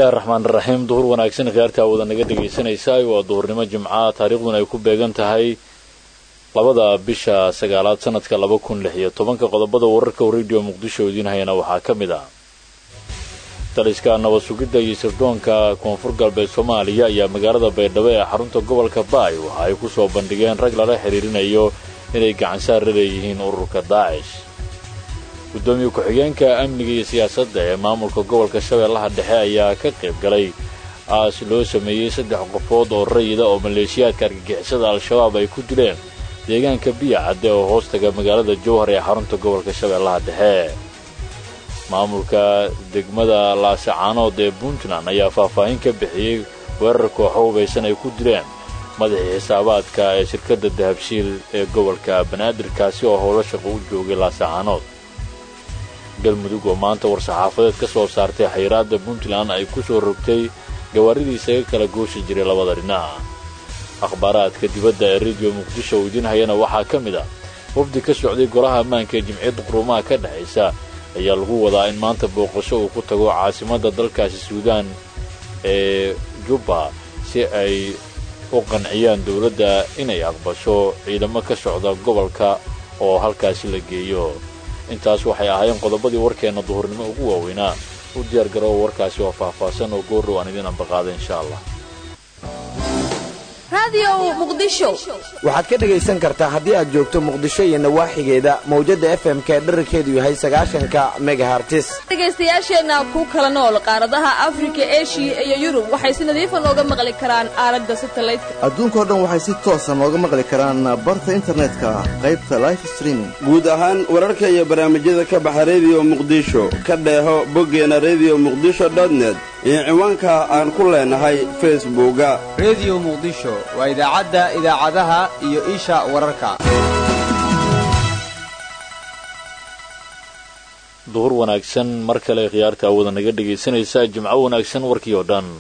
bismillahi raxmaan raxiim duhur wanaagsan khiyaartaa wada naga dhegaysanaysaa waa duhurnimo jimca taariikhduna ay ku beegan tahay labada bisha sagaalaad sanadka laba kun lix iyo tobanka qodobada wararka radio muqdisho idiin hayana waxaa ka mid ah taliska nabad sugidda iyo sirdoonka koonfur galbeed soomaaliya ayaa magaalada baydhabo ee xarunta gobolka baay waxa ay ku soo bandhigeen rag lala xidhiirinayo inay gacansaar la leeyihiin ururka daacish guddoomiye ku-xigeenka amniga iyo siyaasadda ee maamulka gobolka shabeellaha dhexe ayaa ka qayb galay aas loo sameeyey saddex qofood oo rayida oo maleeshiyaadka argagixisada al-shabaab ay ku dileen deegaanka biya cadde oo hoostaga magaalada jowhar ee xarunta gobolka shabeellaha dhexe maamulka degmada laasacaanood ee puntland ayaa faahfaahin ka bixiyey weerar kooxo hubaysan ay ku dileen madaxii xisaabaadka ee shirkadda dahabshiil ee gobolka banaadirkaasi oo howlo shaqo u joogay laasacaanood galmudug oo maanta war-saxaafadeed ka soo saartay xayiraadda puntland ay ku soo rogtay gawaaridii isaga kala gooshi jiray labada dhinac akhbaaraadka dibadda ee rediyo muqdisho uu idiin hayana waxaa ka mid ah wafdi ka socday golaha ammaanka ee jimciyadda quruumaha ka dhexaysa ayaa lagu wadaa in maanta booqasho uu ku tago caasimadda dalkaasi suudaan ee jubba si ay u qanciyaan dowladda inay aqbasho ciidamo ka socda gobolka oo halkaasi la geeyo intaas waxay ahaayeen qodobadii warkeenna duhurnimo ugu waaweynaa u diyaar garoowa warkaasi oo faahfaahsan oo goorrow aan idiin ambaqaada insha allah waxaad ka dhegaysan kartaa haddii aad joogto muqdisho iyo nawaaxigeeda mawjadda fm-ka ee dherarkeedu yahay sagaashanka megahartis dhegaystayaasheenna ku kala nool qaaradaha afrika eshiya iyo yurub waxay si nadiifa nooga maqli karaan aalada satalaydka adduunkao dhan waxay si toosa nooga maqli karaan barta internetka qaybta life streaming guud ahaan wararka iyo barnaamijyada ka baxa rediyo muqdisho ka dheeho boggeena rediyo muqdisho dotnet iyo ciwaanka aan ku leenahay facebooka rediyo muqdisho waa idaacadda idaacadaha iyo isha wararka duhur wanaagsan mar kale khiyaarta awada naga dhegaysanaysa jimco wanaagsan warkii oo dhan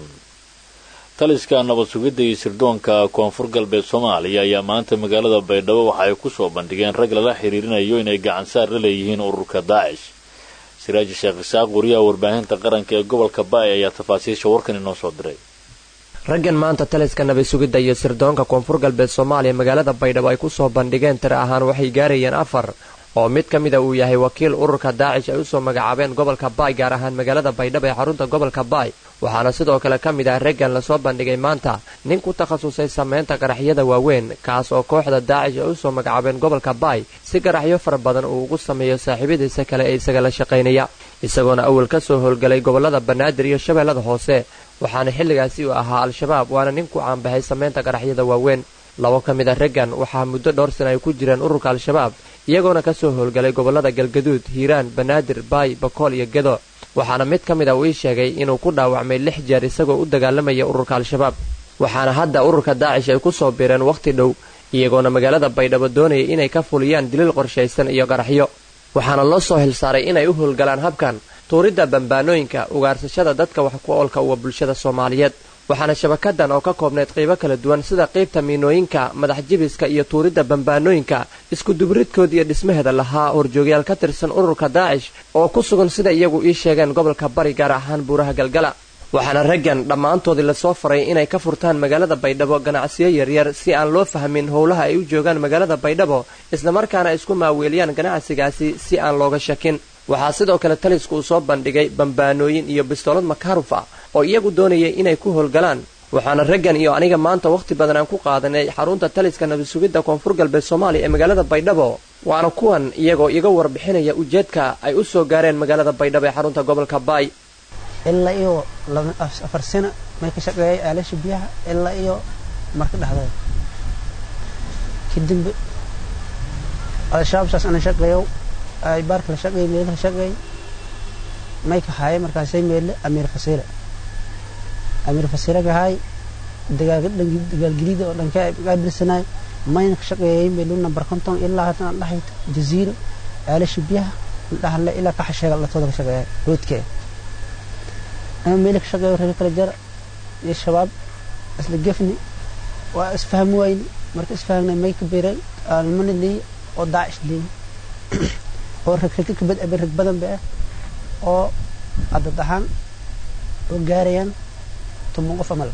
taliska nabad sugidda iyo sirdoonka koonfur galbeed soomaaliya ayaa maanta magaalada baydhabo waxa ay ku soo bandhigeen rag lala xiriirinayo inay gacansaar la leeyihiin ururka daacish siraaji sheekh isaaq wariyaha warbaahinta qaranka ee gobolka baay ayaa tafaasiisha warkan inoo soo diray raggan maanta taliska nabad sugidda iyo sirdoonka koonfur galbeed soomaaliya magaalada baydhabo ay ku soo bandhigeen tira ahaan waxay gaarayeen afar oo mid ka mida uu yahay wakiil ururka daacish ay usoo magacaabeen gobolka baay gaar ahaan magaalada baydhabo ee xarunta gobolka baay waxaana sidoo kale ka mid ah raggan lasoo bandhigay maanta nin ku takhasusay samaynta qaraxyada waaweyn kaas oo kooxda daacish ay usoo magacaabeen gobolka baay si qaraxyo fara badan uu ugu sameeyo saaxiibadiisa kale ee isaga la shaqaynaya isagoona awal ka soo howlgalay gobollada banaadir iyo shabeellada hoose waxaana xilligaasi uu ahaa al-shabaab waana nin ku caanbaxay samaynta qaraxyada waaweyn labo ka mid a raggan waxaa muddo dhowr sana ay ku jireen ururka al-shabaab iyagoona ka soo howlgalay gobollada galgaduud hiiraan banaadir baay bakool iyo gedo waxaana mid ka mid a uu ii sheegay inuu ku dhaawacmay lix jeer isagoo u dagaalamaya ururka al-shabaab waxaana hadda ururka daacish ay ku soo biireen wakhti dhow iyagoona magaalada baydhabo doonaya inay ka fuliyaan diliil qorshaysan iyo qaraxyo waxaana loo soo hilsaaray inay u howlgalaan habkan tuuridda bambaanooyinka ugaarsashada dadka wax ku oolka uwa bulshada soomaaliyeed waxaana shabakadan oo ka koobnayd qaybo kala duwan sida qaybta miinooyinka madax jibiska iyo tuuridda bambaanooyinka iskudubridkood iyo dhismaheeda lahaa horjoogyaal ka tirsan ururka daacish oo ku sugan sida iyagu ii sheegeen gobolka bari gaar ahaan buuraha galgala waxaana raggan dhammaantoodii lasoo faray inay ka furtaan magaalada baydhabo ganacsiyo yaryar si aan loo fahmin howlaha ay u joogaan magaalada baydhabo islamarkaana isku maaweeliyaan ganacsigaasi si aan looga shakin waxaa sidoo kale talisku uu soo bandhigay bambaanooyin iyo bistoolad makaaruf ah oo iyagu doonayay inay ku howlgalaan waxaana raggan iyo aniga maanta wakhti badan aan ku qaadanay xarunta taliska nabad sugidda koonfur galbeed soomaaliya ee magaalada baydhabo waana kuwan iyagoo iga warbixinaya ujeedka ay u soo gaareen magaalada baydhabo ee xarunta gobolka baay ilaa iyo afar sano may ka shaqeeyay aalasha biyaha ilaa iyo marka dhexdeeda kadib al-shabaab saas ana shaqeeyo ay baarka la shaqeey meelaha shaqeey may ka haaye markaasay meelle amiir fasiile amiir fasiile ka haay dagaalgelida oo dhanka qaabilsanaay mayna ka shaqeeyay meelu number konton ilaa haddana dhaxay jaziiro aalasha biyaha dhahalle ilaa ka xasheega latooda ka shaqeeya roodkee ama meeli ka shaqeeyo reer kala jara iyo shabaab isla gefni waa isfahmi wayne marka isfahmnay may ka beereen almani leey oo daacish leey oo rag rag ka bad rag badan ba ah oo adad ahaan oo gaarayaan toban qof amal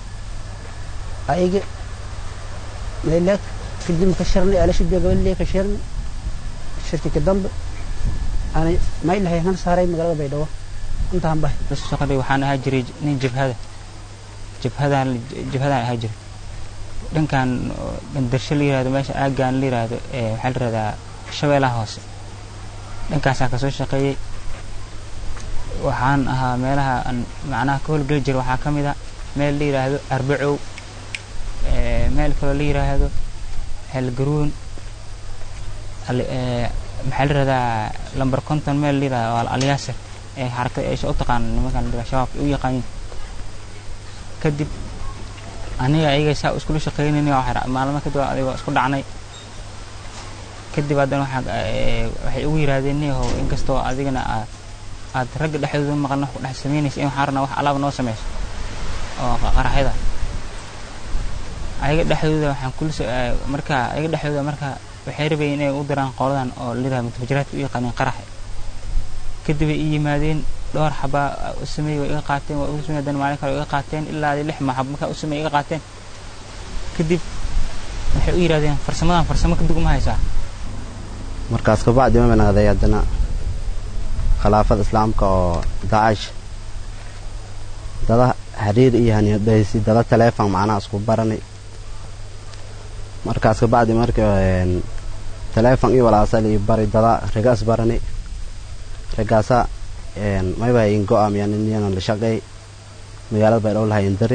ayaga meelaak kadib ka shirnay alasha biyogabaley ka shirnay shirki ka dambe aanay maylahay han saaray magaalada baydhabo intaan bahay shaqadii waxaan ahaa jiray nin jabhada jabhadaan jabhadaan ahaa jiray dhankan bandarsho la yirahdo meesha aagaan la yirahdo waxaa la yirahdaa shabeelaha hoose dhankaasaa kasoo shaqeeyey waxaan ahaa meelaha aan macnaha ka howlgeli jiray waxaa ka mid a meel la yiraahdo arbacow meel kaloo la yiraahdo xeelgaruun maxaa la yirahdaa lamber konton meel la yirahdo waa alyaasir ee xarakada eesha u taqaan nimankan la shabaabka u yaqaanin kadib aniga ayaga saa iskula shaqeynayna maalmo kadib adigoo isku dhacnay kadib haddana waxay ugu yiraahdeen niyahow inkastoo adigana aad ragga dhexdooda maqan wax ku dhex samaynaysa in waxaan rabnaa wax alaaba noo sameyso oo qaraxyada ayaga dhexdooda waxaan kula marka ayaga dhexdooda marka waxay rabayeen inay u diraan qoladan oo lidaa mutafajiraadka u yaqaaneen qaraxe kadib ay ii yimaadeen dhowr xabaa u sameeyey way iga qaateen waa ugu sameeyey haddana maalin kale iga qaateen ilaa lix maxab markaa u sameeyey iga qaateen kadib waxay u yidhahdeen farsamadan farsamo kadib uma haysaa markaas kabacdi ma banaaday haddana khilaafada islaamka oo daacish dada xiriir iyo haniyadhaysi dada taleefon macnaha isku baranay markaas kabacdi marka taleefon iyo walaasal iyo bari dada rigaas barani rigaasa mayba in go-aamiyaan iniyana la shaqeey magaalada baydhabo lahayn dari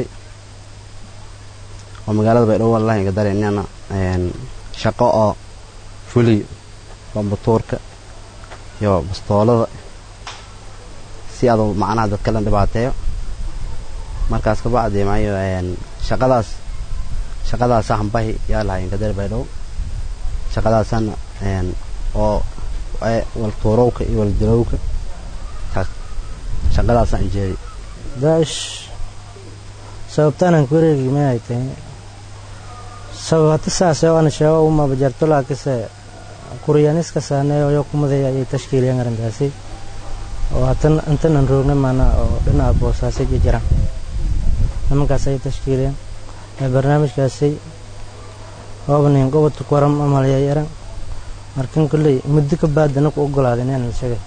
oo magaalada baydhabo lahayn dari iniyana shaqo oo fuliyo bambatuurka iyo bastoolada si aduu macnaha dadka la dhibaateeyo markaas kabacdi mayo shaqadaas shaqadaas hambahi yaa lahayn kadari baydhabo shaqadaasana oo waltuurowka iyo waldilowka shaqadaasaan jeedi daa'ish sababtaanaan ku wareegi ma ay tahay sabab hata saase ana sheego uma bajarto laakise kuryaniska saaneeyo yo kumadaya ayay tashkiiliyeen arrintaasi oo hatan intanan roogna maana oo dhinaca boosaasay iyo jiraan nimankaas ayay tashkiiliyeen barnaamijkaasi oobnin gobodka kuwaram amalaya yaran markan kolley muddo ka baadana ku ogolaaday inaan la sheegay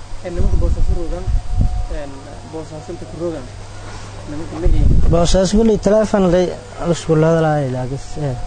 boosaas kolley teleefon lay isku hadalaay laakis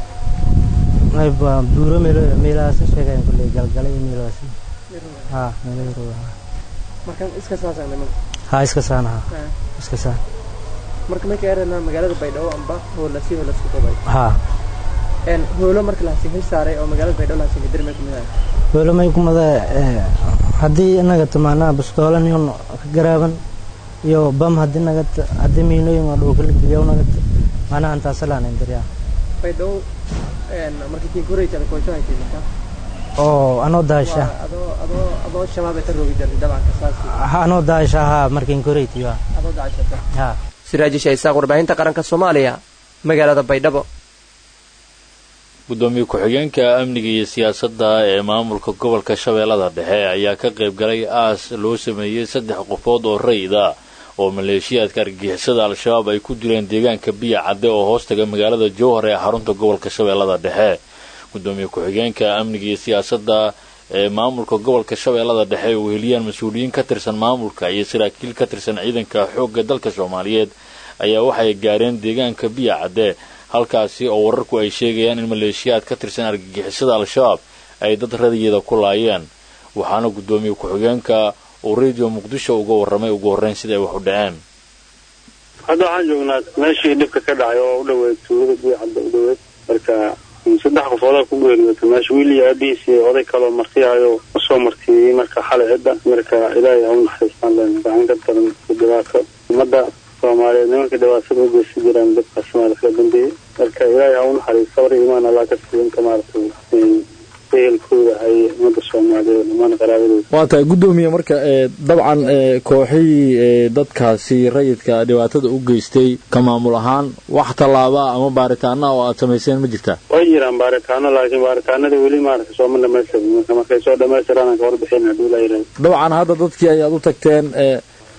ayba buuro meel meelahaas sheegayan kolley galgala iyo meelahaas ha meelaha markan iska saasaan niman ha iska saan ha iska saan marka marka eranaa magaalada baydhabo amba hoola si hoola isku qabay ha een hoolo marka la hasiin saaray oo magaalada baydhabo la hasiin dirmay kumida hoolo may kumada haddii inaga tamaanaa bastoolan yon ka garaaban iyo bam haddii naga haddii miinooyin waa dhulka la geliya naga maanaha intaasalaan indiriyaa baydhabo een markii kii koray jara koojo ay tiimta oo anoo daasha adoo adoo adoo shabaab ay taroogi jirtay dabcan kasaasi anoo daasha ha markiin koreytiyo adoo daashata ha siraajisha isaaq warbaahinta qaranka soomaaliya magaalada baydhabo gudoomiye ku-xigeenka amniga iyo siyaasadda ee maamulka gobolka shabeellada dhexe ayaa ka qayb galay aas loo sameeyey saddex qofood oo rayida oo maleeshiyaadka argagixisada al-shabaab ay ku dileen deegaanka biya cadde oo hoostaga magaalada jowhar ee xarunta gobolka shabeellada dhexe gudoomiye ku-xigeenka amniga iyo siyaasadda ee maamulka gobolka shabeellada dhexe uu heliyaan mas-uuliyiin ka tirsan maamulka iyo saraakiil ka tirsan ciidanka xoogga dalka soomaaliyeed ayaa waxay gaareen deegaanka biya cadde halkaasi oo wararku ay sheegayaan in maleeshiyaad ka tirsan argagixisada al-shabaab ay dad radiyeeda ku laayeen waxaana gudoomiye ku-xigeenka uu radio muqdisho uga warramay ugu horreyn siday wax u dhaceen hadda waxaan joognaa meeshii dhibka ka dhacay oo u dhoweyd tuulada biya cadde u dhoweyd marka saddex qofoodaa ku geeriyootay meesha wiil iyo aabihiis iyo oday kaloo martiyahayo usoo martiyey marka xalay cidda marka ilaahay ha u naxariistaan leen gacan ka daran dhibaato ummadda soomaaliyeed nimanka dhibaatada u geysan jiraan dadkaas maarata ka dambeeyey marka ilaahay ha u naxariis sabr iyo imaan allah ka siiyo inta maaragtay ehelkooda ay ummadda soomaaliyeed dhammaan qaraabadooda waa tahay guddoomiye marka dabcan kooxihii dadkaasi rayidka dhibaatada u geystay ka maamul ahaan wax tallaabaa ama baaritaana oo aad samayseen ma jirtaa way jiraan baaritaano laakiin baaritaanada weli maaragtay sooma dhamaystirin marka markay soo dhamaystiraan aan ka warbixin haddii la yidhahdo dabcan hadda dadkii ayaad u tagteen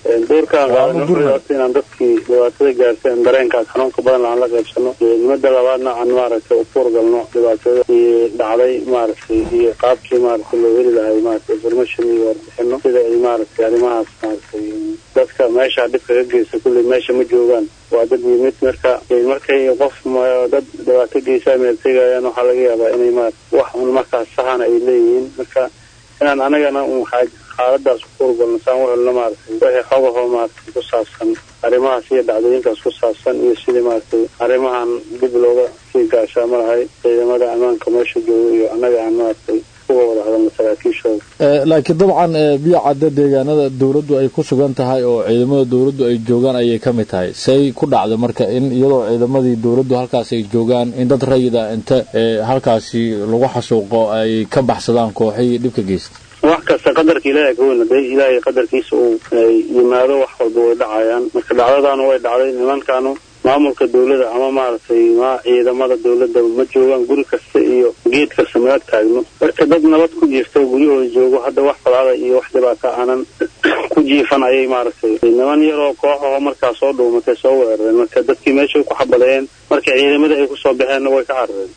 doorkaan qaadanaota inaan dadkii dhibaatada gaarteen dareenkaas xanuunka badan aan la qaybsano nimada labaadna aan maaragtay ufuur galno dhibaatada dhacday maaragtay iyo qaabkii maaragtay loo heli lahay maaragtay information iyo warbixino sida ay maaragtay arrimahaas maaragtay dadka meesha dhibka ka geysta kulley meesha ma joogaan waa dad yimid marka markay qof dad dhibaato geysaa meel tegayaan waxaa laga yaabaa inay ma wax un markaas saxana ay leeyihiin marka inaan anagana un xaaladaas ku urgalno saan u helno maaragtay wixii xogahoo maaragtay ku saabsan arrimahaas iyo dhacdooyinkaas ku saabsan iyo sidii maaragtay arrimahan dib looga sii gaashaamo lahay ciidamada ammaanka meesha jooga iyo annaga aan maaragtay uga wada hadalno saraakiishooda laakiin dabcan biyo cadda deegaanada dowladdu ay ku sugan tahay oo ciidamada dowladdu ay joogaan ayay ka mid tahay say ku dhacda marka in iyadoo ciidamadii dowladdu halkaas ay joogaan in dad rayida inta halkaasi lagu xasuuqo ay ka baxsadaan kooxihii dhibka geysta wax kasta qadarka ilaahay ka weyn hadday ilaahay qadarkiisa uu yimaado wax walba way dhacayaan marka dhacdadaanu way dhacday nimankaanu maamulka dawladda ama maaragtay ma ciidamada dawladda ma joogaan guri kasta iyo geed kasta ma ag taagno marka dad nabad ku jirta guryahooda joogo hadda wax falaada iyo wax dhibaato aanan ku jiifan ayay maaragtay niman yaroo kooxaho markaa soo dhuumatay soo weerareen marka dadkii meeshay ku xabadeen marka ciidamada ay kusoo baxeenna way ka carareen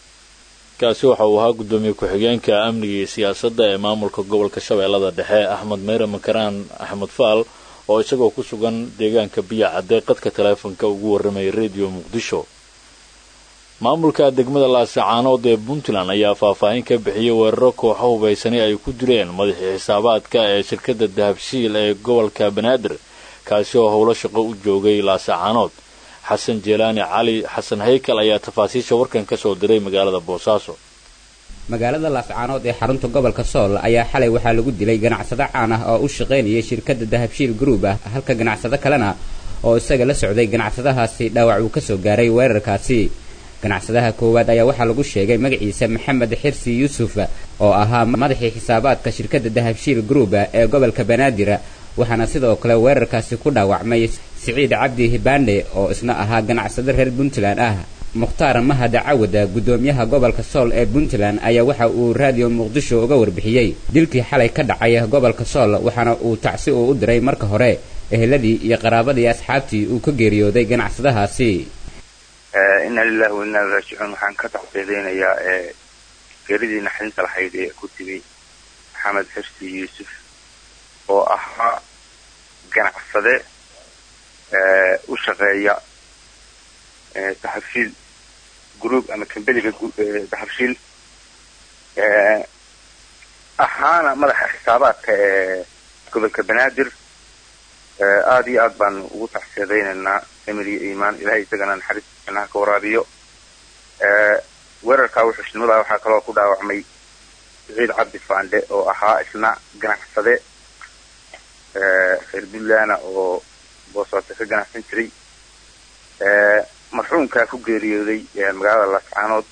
kaasi waxa uu ahaa guddoomiye ku-xigeenka amniga iyo siyaasadda ee maamulka gobolka shabeellada dhexe axmed meyre makaraan axmed faal oo isagoo ku sugan deegaanka biya cadde qadka taleefonka ugu warramayay rediyo muqdisho maamulka degmada laasacaanood ee puntland ayaa faahfaahin ka bixiyey weeraro kooxo hubaysani ay ku dileen madaxii xisaabaadka ee shirkadda dahabshiil ee gobolka banaadir kaasi oo howlo shaqo u joogay laasacaanood xasan jeelaani cali xasan haykal ayaa tafaasiisha warkan ka soo diray magaalada boosaaso magaalada laascaanood ee xarunta gobolka sool ayaa xalay waxaa lagu dilay ganacsado caan ah oo u shaqaynayay shirkadda dahabshiil group ah halka ganacsado kalena oo isaga la socday ganacsadahaasi dhaawac uu ka soo gaaray weerarkaasi ganacsadaha koowaad ayaa waxaa lagu sheegay magaciisa maxamed xirsi yuusuf oo ahaa madaxii xisaabaadka shirkadda dahabshiil group ee gobolka banaadir waxaana sidoo kale weerarkaasi ku dhaawacmay siciid cabdi hibaandhe oo isna ahaa ganacsado reer puntland ah mukhtaar mahad cawada guddoomiyaha gobolka sool ee puntland ayaa waxa uu raadiyo muqdisho uga warbixiyey dilkii xalay ka dhacay gobolka sool waxaana uu tacsi uu u diray marka hore eheladii iyo qaraabadii asxaabtii uu ka geeriyooday ganacsadahaasi inna lilahi wa inna raajicuun waxaan ka tacsiidaynayaa geeridii naxdinta lahayd ee ku timi maxamed xirsi yuusuf oo ahaa ganacsade u shaqeeya dahabshiil group ama kambeliga dahabshiil ahaana madaxa xisaabaadka ee gobolka banaadir aada iyo aad baan ugu taxsiyadaynaynaa emir iyo iimaan ilahay isagana naxariista jannaha ka waraabiyo weerarkaa wuxuushnimada waxaa kaloo ku dhaawacmay siciid cabdi faandhe oo ahaa isna ganacsade reer puntland oo boosaaso ka ganacsan jiray marxuumkaa ku geeriyooday magaalada laascaanood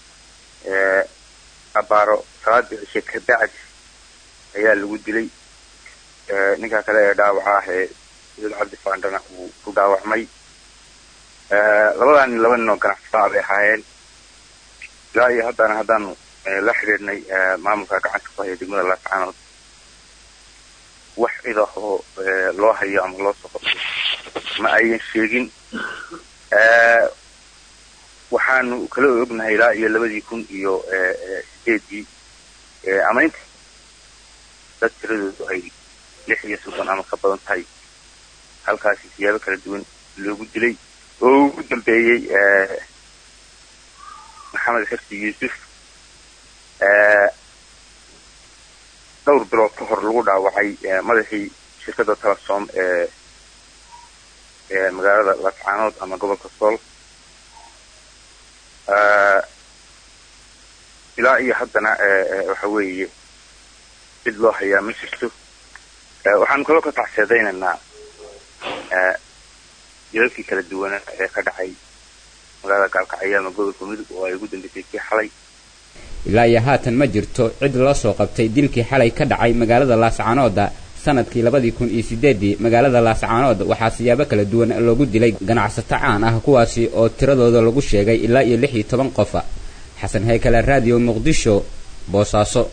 abaaro salaadii cishe kabacdi ayaa lagu dilay ninkaa kale ee dhaawaca ah ee siciid cabdi faandhana uu ku dhaawacmay labadaa nin laba nin oo ganacsadaa bay ahaayeen ilaa iyo haddana haddaanu la xidhiidhnay maamulka gacanta ku haya degmada laascaanood wax idahoo loo hayo ama loo soo qabto ma ayan sheegin waxaanu kala ognahay ilaa iyo labadii kun iyo sideedii ama inta dad tiradoodu ay lix iyo soddon ama ka badan tahay halkaasi siyaabo kala duwan loogu dilay oo ugu dambeeyey maxamed xirsi yuusuf dhowr bilood ka hor lagu dhaawacay madaxii shirkadda telesom ee ee magaalada laascaanood ama gobolka sool ilaa iyo haddana waxa weeye cid loo hayaa ma jirto waxaanu kaloo ka tacseedaynaynaa jilalkii kala duwana ee ka dhacay magaalada gaalkacyo ama gobolka mudug oo ay ugu dambeysay kii xalay ilaa iyo haatan ma jirto cid loo soo qabtay dilkii xalay ka dhacay magaalada laascaanooda sanadkii labadii kun iyo sideedii magaalada laascaanood waxaa siyaabo kala duwan loogu dilay ganacsato caan ah kuwaasi oo tiradooda lagu sheegay ilaa iyo lix iyo toban qof xasan haykale raadiyo muqdisho boosaaso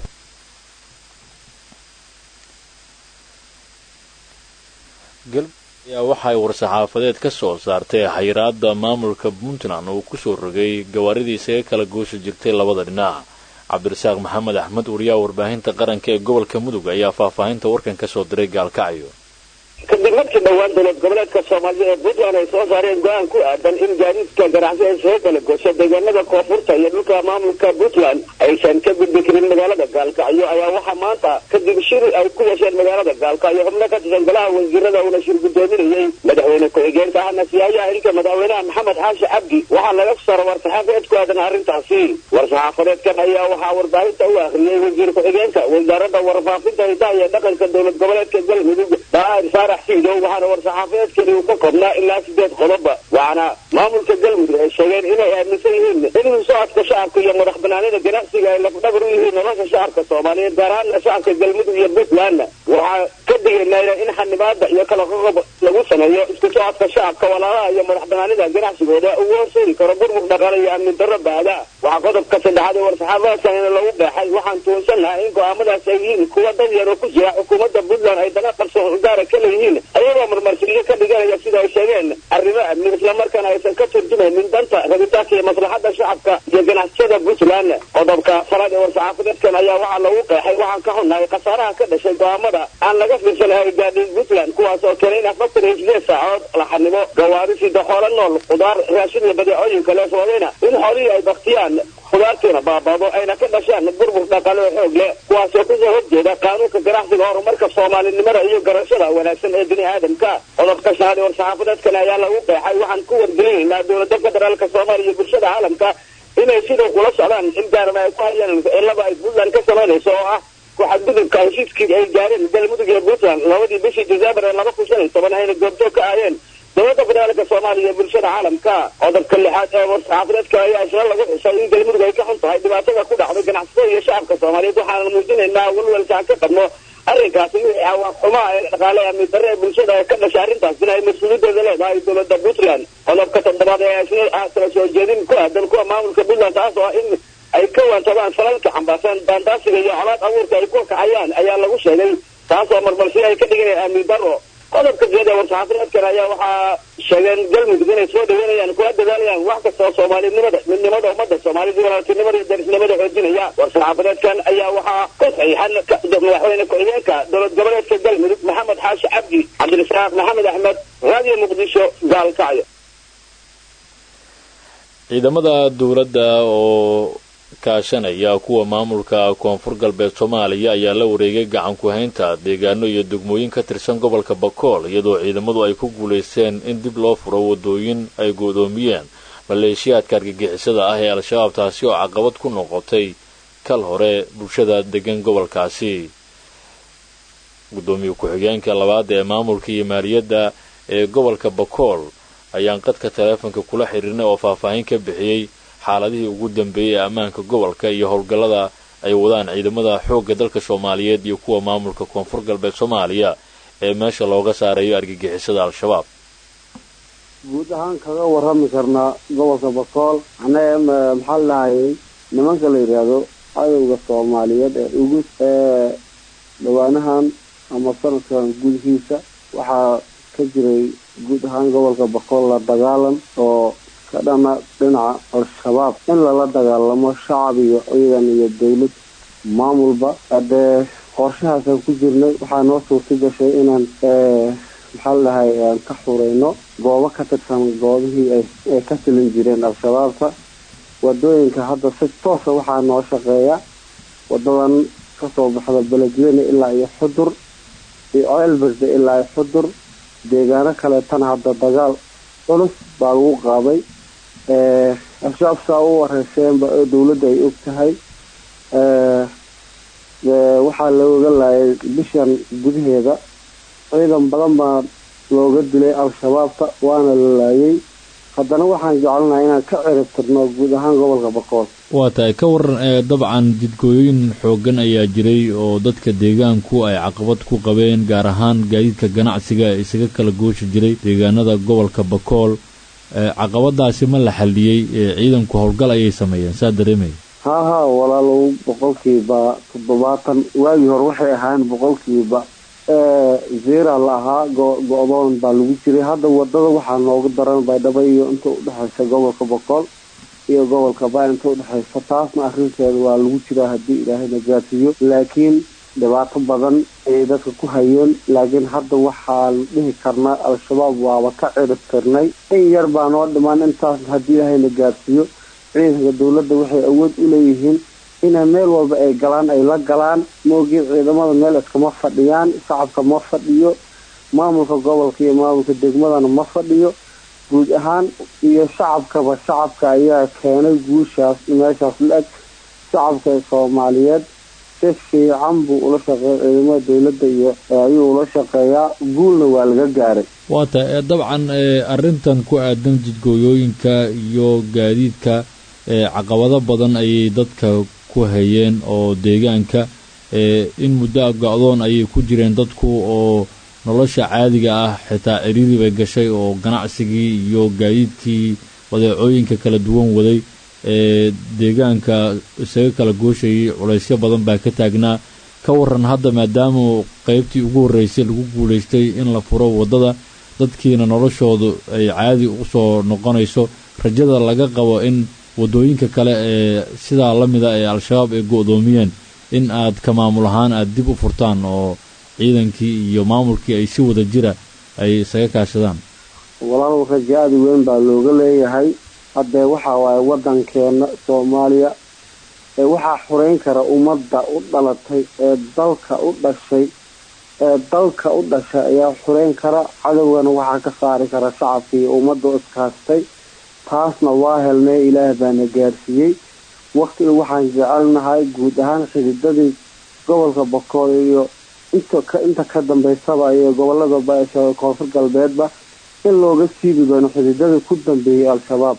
ayaa waxaay war-saxaafadeed ka soo saartay xayiraadda maamulka puntland uu kusoo rogay gawaaridii isaga kala gooshi jirtay labada dhinac cabdirasaaq maxamed axmed wariyaha warbaahinta qaranka ee gobolka mudug ayaa faahfaahinta warkan ka soo diray gaalkacyo kadib markii dhowaan dowlad goboleedka soomaalida ee puntland ay soo saareen go-aan ku aadan in gaadiidka ganacsi ay soo kala goosho deegaanada koonfurta iyo dhulka maamulka puntland aysan ka gudbi karin magaalada gaalkacyo ayaa waxaa maanta kadib shir ay ku yeesheen magaalada gaalkacyo xubno ka tirsan golaha wasiirada uuna shir guddoominayey madaxweyne ku-xigeenka ahna siyaayaha xilka madaxweynaha maxamed xaashi cabdi waxaa laga saro war-saxaafadeed ku aadan arrintaasi war-saxaafadeedkan ayaa waxaa warbaahinta u akhriyey wasiir ku-xigeenka wasaaradda warfaafinta hidaha iyo dhaqanka dowlad goboleedka galmudug daa'ir saarax siidow waxaana war-saxaafadeedkani uu ka koobnaa ilaa sideed qodoba waxaana maamulka galmudug ay sheegeen inay aaminsan yihiin in socodka shacabka iyo madax banaanida ganacsiga ay lafdhabar u yihiin nolosha shacabka soomaaliyeed gaar ahaana shacabka galmudug iyo puntlandna waxaa ka digaynayna in xanibaada iyo kala qoqob lagu sameeyo isku socodka shacabka walaalaha iyo madax banaanida ganacsigooda uu horseedi karo burmur dhaqaale iyo amni darro baada waxaa qodobka saddexaad ee war-saxaafadeedkan lagu beexay waxaan tuunsanahay in go-aamadaas ay yihiin kuwa dad yar oo ku jira xukuumadda puntland ay dana qarsoon gaara ka leeyihiin ayagoo marmarsiyo ka dhiganaya sida ay sheegeen arrimo amni islamarkaana aysan ka turjumaynin danta rabitaanka iyo maslaxadda shacabka iyo ganacsiyada puntland qodobka falaad ee war-saxaafadeedkan ayaa waxaa lagu qeexay waxaan ka xunnahay khasaaraha ka dhashay go-aamada aan laga fiirsanahay gaadhin puntland kuwaas oo keenay in afartan iyo sideed saacood la xanimo gawaarisi daxoolo nool khudaar raashin iyo badeecooyin kale sababeyna in xoolihii ay baktiyaan khudaartiina baabado ayna ka dhashaan burbur dhaqaale oo xoog leh kuwaasoo kusoo horjeeda qaanuunka ganacsiga horumarka soomaalinimada iyo garashada wanaagsan ee bini aadamka qodobka shanaad ee war-saxaafadeedkan ayaa lagu qeexay waxaan ku wargelinaynaa dowladda federaalka soomaaliya iyo bulshada caalamka inay sidoo kula socdaan in gaarama ay ku hayaan eelaba ay puntland ka samaynayso oo ah ku-xadgudubka heshiiskii ay gaareen galmudug iyo puntland labadii bishii december ee laba kun shan iyo toban ayna goobjoog ka aayeen dowladda federaalka soomaaliya iyo bulshada caalamka qodobka lixaad ee war-saxaafadeedka ayaa isla lagu xusay in galmudug ay ka xun tahay dhibaatada ku dhacday ganacsatada iyo shacabka soomaaliyeed waxaana muujinaynaa walwalkaan ka qabno arrinkaasi wixii awaaq xumaa ee dhaqaale amni darre ee bulshada ee ka dhashay arrintaasina ay mas-uuliyaddeeda leedahay dowladda puntland qodobka toddobaad ee isna kala soo jeedin ku aadan kuwa maamulka puntland taas oo ah in ay ka waantabaan falalka xambaarsan daandaasiga iyo colaad abuurka ay ku kacayaan ayaa lagu sheegay taas oo marmarsiyo ay ka dhiganayaan amni darro qodobka jeed ee war-saxaafadeedkan ayaa waxaa sheegeen galmudug inay soo dhaweynayaan kula dadaalayaan wax kasta oo soomaalinimada midnimada ummadda soomaalida walaaltinimada iyo darisnimada xoojinaya war-saxaafadeedkan ayaa waxaa ka saxiixan madaxweyne ku-xigeenka dowlad goboleedka galmudug maxamed xaashi cabdi cabdirasaaq maxamed axmed raadiyo muqdisho gaalkacyo ciidamada dowladda oo kaashanaya kuwa maamulka koonfur galbeed soomaaliya ayaa la wareegay gacan ku-haynta deegaano iyo degmooyin ka tirsan gobolka bakool iyadoo ciidamadu ay ku guulaysteen in dib loo furo wadooyin ay goodoomiyeen maleeshiyaadka argagixisada ah ee al-shabaab taasi oo caqabad ku noqotay kal hore bulshada degan gobolkaasi gudoomiye ku-xigeenka labaad ee maamulka iyo maaliyadda ee gobolka bakool ayaan qadka taleefonka kula xiriirnay oo faahfaahin ka bixiyey xaaladihii ugu dambeeyey ee ammaanka gobolka iyo howlgallada ay wadaan ciidamada xoogga dalka soomaaliyeed iyo kuwa maamulka koonfur galbeed soomaaliya ee meesha looga saarayo argagixisada al-shabaab guud ahaan kaga warrami karnaa gobolka bakool annaga maxaa la dhahayay nimanka la yidhaahdo cadowga soomaaliyeed ee ugu ee dhawaanahan ama sanadkan gudihiisa waxaa ka jiray guud ahaan gobolka bakool la dagaalan oo ka dhana dhinaca al-shabaab in lala dagaalamo shacab iyo ciidan iyo dowlad maamulba haddee qorshahaasaan ku jirnay waxaa noo suurta gashay inaan maxaa la dhahay aan ka xurayno goobo ka tirsan goobihii ay ka tilin jireen al-shabaabka wadooyinka hadda si toosa waxaa noo shaqeeya wadadan kasoo baxda beledweyne ilaa iyo xudur iyo ceelberde ilaa iyo xudur deegaano kaleetana hadda dagaal culus baa lagu qaaday al-shabaab saa u wareyseenba oo dowladda ay og tahay waxaa looga laayay bishan gudaheeda ciidan badan baa looga dilay al-shabaabka waana la laayay haddana waxaan jecelnahay inaan ka cirib tirno guud ahaan gobolka bakool waa tahay ka waran ee dabcan jidgooyooyin xooggan ayaa jiray oo dadka deegaanku ay caqabad ku qabeen gaar ahaan gaadiidka ganacsiga ee isaga kala gooshi jiray deegaanada gobolka bakool caqabadaasi ma la xalliyey ciidanku howlgal ayay sameeyeen saa dareemaya haa haa walaalow boqolkiiba toddobaatan waagii hore waxay ahaan boqolkiiba zera la ahaa go-doon baa lagu jiray hadda wadada waxaa noogu daran baydhabo iyo inta udhexaysa gobolka boqol iyo gobolka baa inta udhexaysa taasna arrinteeda waa lagu jiraa haddii ilaahayna gaarsiiyo laakiin dhibaato badan ayay dadka ku hayeen laakiin hadda waxaan dhihi karnaa al-shabaab waaba ka cirib tirnay in yar baa noo dhimaan intaas haddii ilaahayna gaarsiiyo ciidanka dowladda waxay awood u leeyihiin inay meel walba ay galaan ay la galaan maogii ciidamada meel iskama fadhiyaan shacabka ma fadhiyo maamulka gobolka iyo maamulka degmadana ma fadhiyo guud ahaan iyo shacabkaba shacabka ayaa keenay guushaas meeshaas la-eg shacabka ee soomaaliyeed si fiican buu ula shaqeeya ciidamada dowladda iyo ayuu ula shaqeeyaa guulna waa laga gaaray waata dabcan arrintan ku aadan jidgooyooyinka iyo gaadiidka caqabado badan ayay dadka ku hayeen oo deegaanka in muddo a go-doon ayay ku jireen dadku oo nolosha caadiga ah xitaa ciriiri bay gashay oo ganacsigii iyo gaadiidkii badeecooyinka kala duwan waday ee deegaanka isaga kala gooshayay culaysyo badan baa ka taagnaa ka waran hadda maadaama qaybtii ugu horreysay lagu guulaystay in la furo waddada dadkiina noloshoodu ay caadi usoo noqonayso rajada laga qabo in waddooyinka kale ee sidaa la mida ee al-shabaab ay go-doomiyeen in aad ka maamul ahaan aada dib u furtaan oo ciidankii iyo maamulkii ay si wada jira ay isaga kaashadaan walaalow rajo aada weyn baa looga leeyahay haddee waxaa waaye waddankeena soomaaliya ee waxaa xureyn kara ummadda u dhalatay ee dalka u dhashay ee dalka u dhashay ayaa xureyn kara cadowgana waxaa ka saari kara shacabka iyo ummadda iskaastay taasna waa helnay ilaah baana gaarsiiyey waktiga waxaan jecelnahay guud ahaan xididadii gobolka bokool iyo inta ka dambeysaba iyo gobolada baasha koonfur galbeedba in looga siibi doono xididadii ku dambeeyey al-shabaab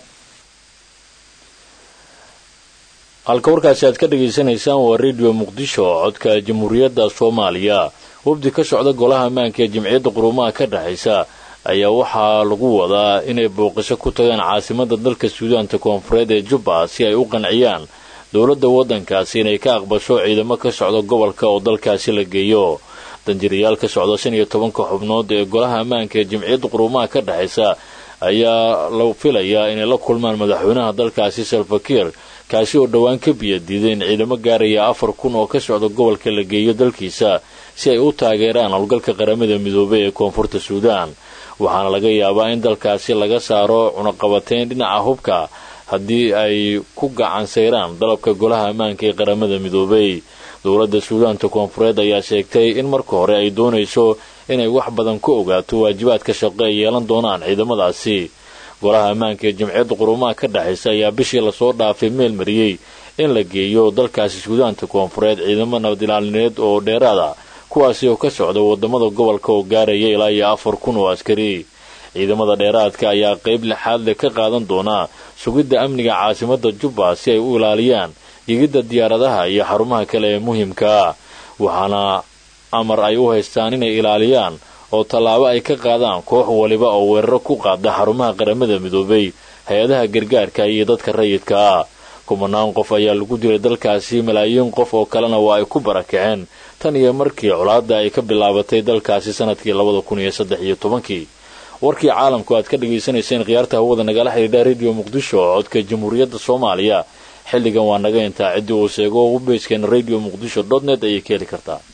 halka warkaasi aad ka dhagaysanaysaan waa redio muqdisho codka jamhuuriyadda soomaaliya wafdi ka socda golaha ammaanka ee jamciyadda quruumaha ka dhexaysa ayaa waxaa lagu wadaa inay booqasho ku tagaan caasimadda dalka suudaanta koonfureed ee jubba si ay u qanciyaan dowladda waddankaasi inay ka aqbasho ciidamo ka socda gobolka oo dalkaasi la geeyo danjirayaal ka socda shan iyo tobanka xubnood ee golaha ammaanka ee jamciyadda quruumaha ka dhexaysa ayaa la filayaa inay la kulmaan madaxweynaha dalkaasi salfakiir kaasi oo dhowaan ka biyadiiday in ciidamo gaaraya afar kun oo ka socda gobolka la geeyo dalkiisa si ay u taageeraan howlgalka qaramada midoobay ee koonfurta suudaan waxaana laga yaabaa in dalkaasi laga saaro cunaqabateyn dhinaca hubka haddii ay ku gacansayraan dalabka golaha ammaanka ee qaramada midoobay dowladda suudaanta koonfureed ayaa sheegtay in marka hore ay doonayso inay wax badan ku ogaato waajibaadka shaqo ay yeelan doonaan ciidamadaasi golaha ammaanka ee jamciyadda quruumaha ka dhexaysa ayaa bishii lasoo dhaafay meel mariyey in la geeyo dalkaasi suudaanta koonfureed ciidamo nabad ilaalineed oo dheeraada kuwaasi oo ka socda wadamada gobolka oo gaaraya ilaa iyo afar kun oo askari ciidamada dheeraadka ayaa qayb lixaad leh ka qaadan doonaa sugidda amniga caasimadda jubba si ay u ilaaliyaan yigidda diyaaradaha iyo xarumaha kale ee muhiimkaa waxaana amar ay u haystaan inay ilaaliyaan oo tallaabo ay ka qaadaan koox waliba oo weeraro ku qaada xarumaha qaramada midoobay hay-adaha gargaarka iyo dadka rayidka ah kumanaan qof ayaa lagu dilay dalkaasi malaayiin qof oo kalena waa ay ku barakaceen tan iyo markii colaadda ay ka bilaabatay dalkaasi sanadkii labada kun iyo saddex iyo tobankii warkii caalamku aad ka dhagaysanayseen khiyaarta hawada nagala xidhiidha rediyo muqdisho codka jamhuuriyadda soomaaliya xilligan waa naga intaa ciddii uu sheego webbayskeena radio muqdisho dot net ayay ka heli kartaa